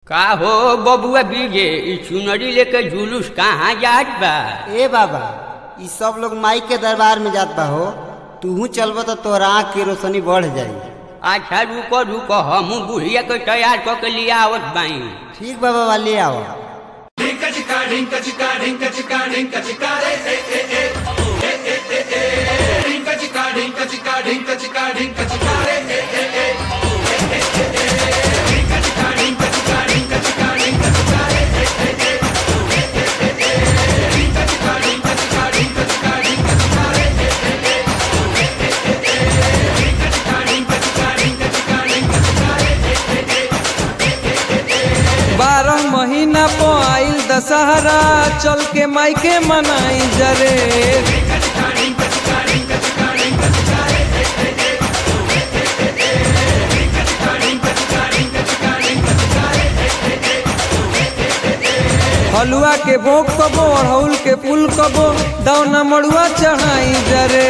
का हो बबुआ बीजे ई चुनरी लेके जुलूस कहाँ जात बा ए बाबा ई सब लोग माई के दरबार में जात बा हो तूहू चलबो तो तोहरा आँख की रोशनी बढ़ जाई अच्छा रुको रुको हम बुढ़िया के तैयार कऽ के लिया आवत बाई ठीक बा बाबा ले आओ बारह महीना पो आइल दशहरा चल के मायके मनाई जरे हलुआ के भोग कबो अड़हुल के फूल कबो दौना मड़ुआ चढ़ाई जरे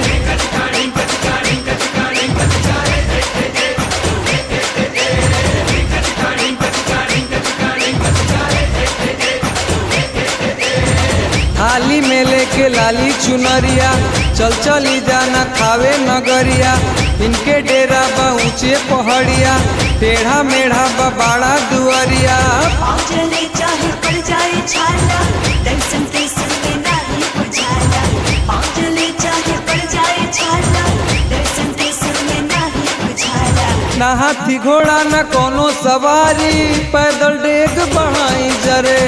थाली में लेके लाली चुनरिया चल चली जाना खावे नगरिया इनके डेरा बा ऊंचे पहाड़िया टेढ़ा मेढ़ा बा बाड़ा दुआरिया चले चाहे पड़ जाए छाला दर्शन के सुर में नाही बुझाला चले चाहे पड़ जाए छाला दर्शन के सुर में नाही बुझाला ना हाथी घोड़ा न कोनो सवारी पैदल डेग बढ़ाई जरे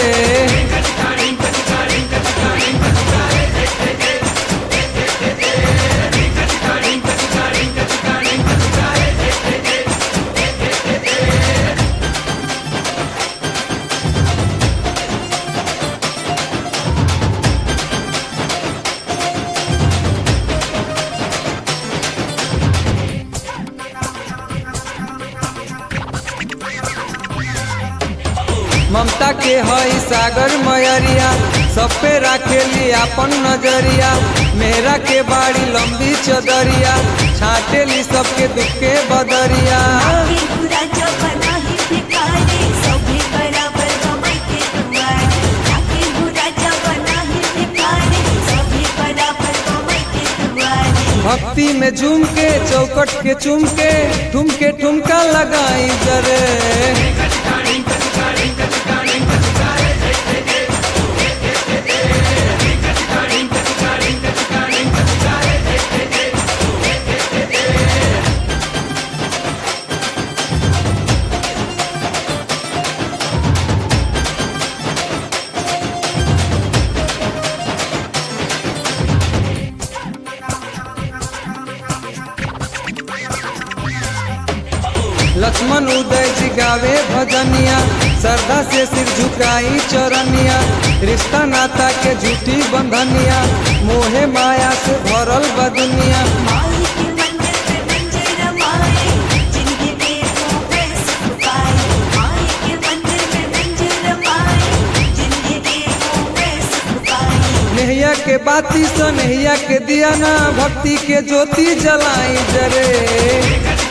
ममता के हई सागर मयरिया सब पे राखेली अपन नजरिया मेरा के बाड़ी लंबी चदरिया छाटेली सबके दुख के बदरिया आगे बुरा जब नाही भिखारी सभी बराबर कमाई के दुआरे आगे बुरा जब नाही भिखारी सभी बराबर कमाई के दुआरे भक्ति में झूम के चौकट के चूम के ठुमके ठुमका लगाई जरे लक्ष्मण उदय जी गावे भजनिया श्रद्धा से सिर झुकाई चरनिया रिश्ता नाता के झूठी बंधनिया मोहे माया से भरल बा दुनिया माई के मंदिर पे मंदिर रमाए जिंदगी में हो वैस पाए माई के मंदिर पे मंदिर रमाए जिंदगी में हो वैस पाए नेहिया के बाती स नेहिया के दिया ना भक्ति के ज्योति जलाई जरे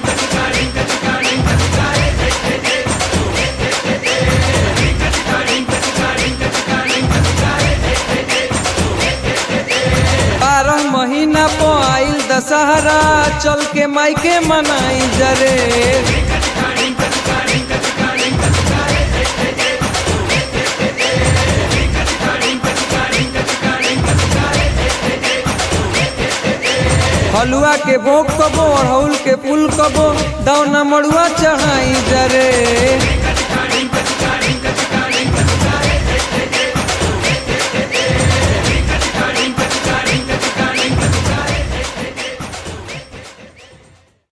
बारह महीना पो आइल दशहरा चल के मायके मनाई जरे हलुआ के भोग कबो अड़हुल के फूल कबो दौना मड़ुआ चढ़ाई जरे